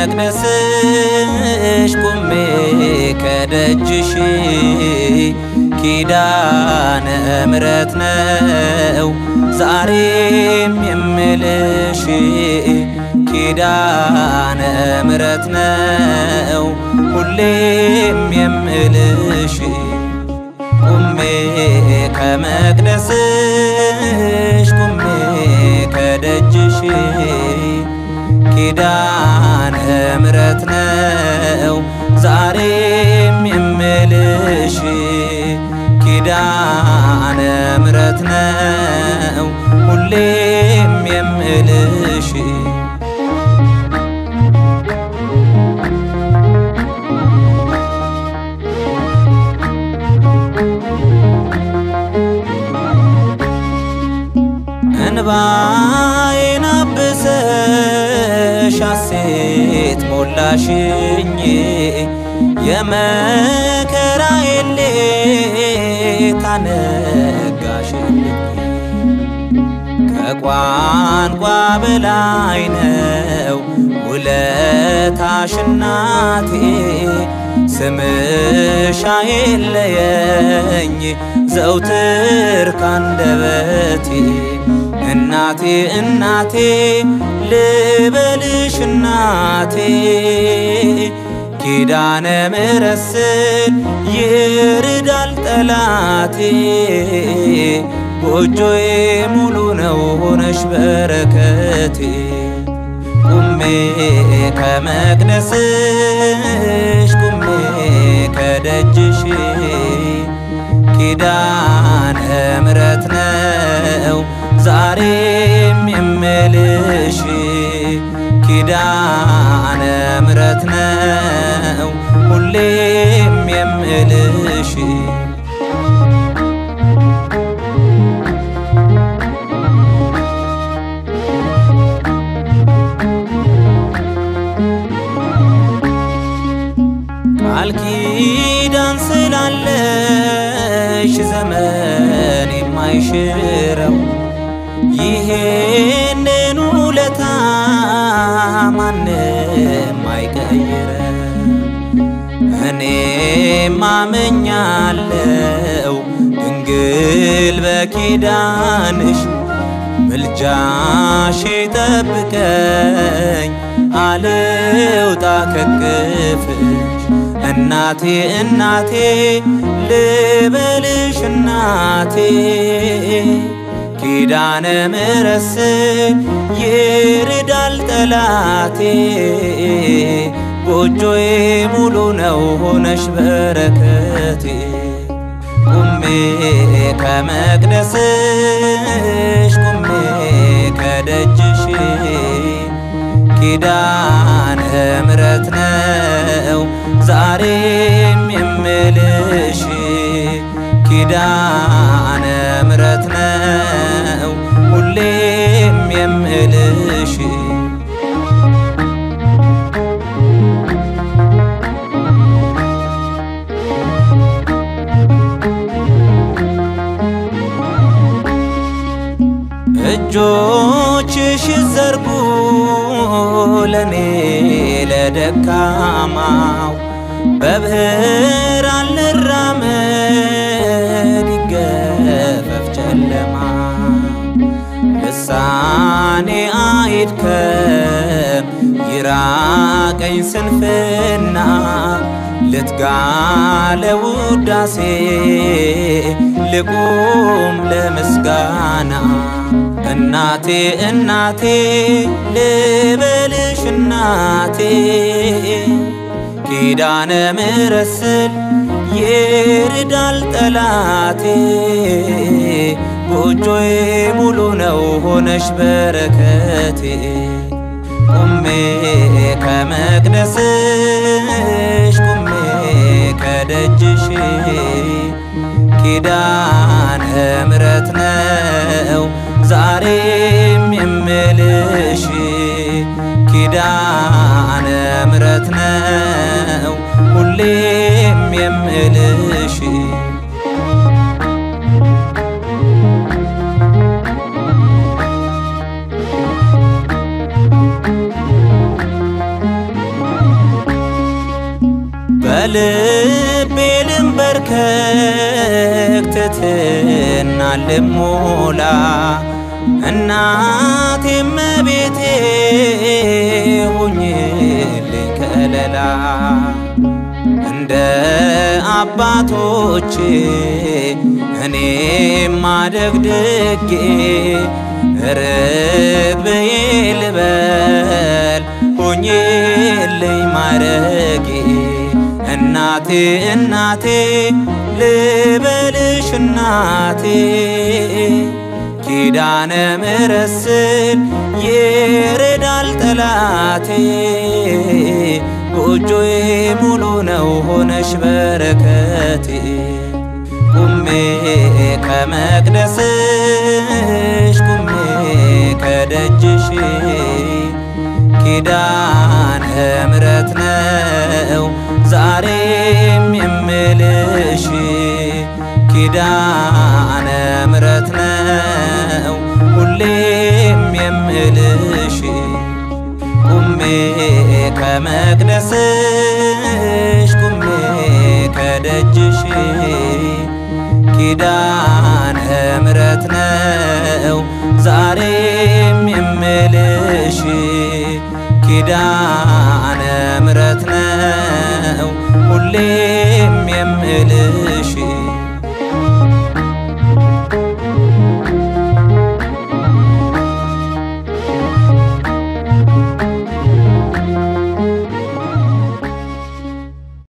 መቅደስሽ ቁሜ ከደጅሽ ኪዳነ ምሕረት ነው ዛሬም የምልሽ ኪዳነ ምሕረት ነው ሁሌም የምልሽ ቁሜ ከመቅደስሽ ቁሜ ከደጅሽ ኪዳነ ምሕረት ነው ዛሬም የምልሽ ኪዳነ ምሕረት ነው ሁሌም የምልሽ እንባዬን አብሰሽ ሐሴት ሞላሽኝ የመከራዬን ሌት አነጋሽልኝ ከቋንቋ በላይ ነው ውለታሽ እናቴ ስምሽ አይለየኝ ዘውትር ካንደበቴ እናቴ እናቴ ልበልሽ እናቴ ኪዳነ ምሕረት ስል ይርዳል ጠላቴ ጎጆዬ ሙሉ ነው ሆነሽ በረከቴ ቁሜ ከመቅደስሽ ቁሜ ከደጅሽ ኪዳነ ምሕረት ነው ዛሬም የምልሽ ኪዳነ ምሕረት ነው ሁሌም የምልሽ ቃል ኪዳን ስላለሽ ዘመን የማይሽረው ይሄንን ውለታ ማንም አይቀይረው። እኔም አመኛለው ድንግል በኪዳንሽ ምልጃሽ ጠብቀኝ አልውጣ ከቅፍሽ እናቴ እናቴ ልበልሽ እናቴ ኪዳነ ምሕረት ስል ይርዳል ጠላቴ ጎጆዬ ሙሉ ነው ሆነሽ በረከቴ ቁሜ ከመቅደስሽ ቁሜ ከደጅሽ ኪዳነ ምሕረት ነው ዛሬም የምልሽ ኪዳነ ምሕረት ነው ሁሌም የምልሽ እጆችሽ ዘርጉ ለኔ ለደካማው በብርሃን ልራመድ ይገፈፍ ጨለማ ልሳኔ አይድከም ይራቀኝ ስንፍና ልትጋ ለውዳሴ ልቁም ለምስጋና እናቴ እናቴ ልበልሽ እናቴ ኪዳነ ምሕረት ስል ይርዳል ጠላቴ ጎጆዬ ሙሉ ነው ሆነሽ በረከቴ ቁሜ ከመቅደስሽ ቁሜ ከደጅሽ ኪዳነ ምሕረት ነው ዛሬም የምልሽ ኪዳነ ምሕረት ነው ሁሌም የምልሽ በልቤ ልንበርከክ ትሕትና ልሞላ እናቴ እመቤቴ ሁኝልኝ ከለላ እንደ አባቶቼ እኔም ማደግድጌ ርግብዬ ልበል ሁኝልኝ ማረጌ እናቴ እናቴ ልበልሽ እናቴ ኪዳነ ምሕረት ስል ይረዳል ጠላቴ ጎጆዬ ሙሉ ነው ሆነሽ በረከቴ ቁሜ ከመቅደስሽ ቁሜ ከደጅሽ ኪዳነ ምሕረት ነው ዛሬም የምልሽ ኪዳነ ምሕረት ነው ሁሌም የምልሽ ቁሜ ከመቅደስሽ ቁሜ ከደጅሽ ኪዳነ ምሕረት ነው ዛሬም የምልሽ ኪዳነ ምሕረት ነው ሁሌም የምልሽ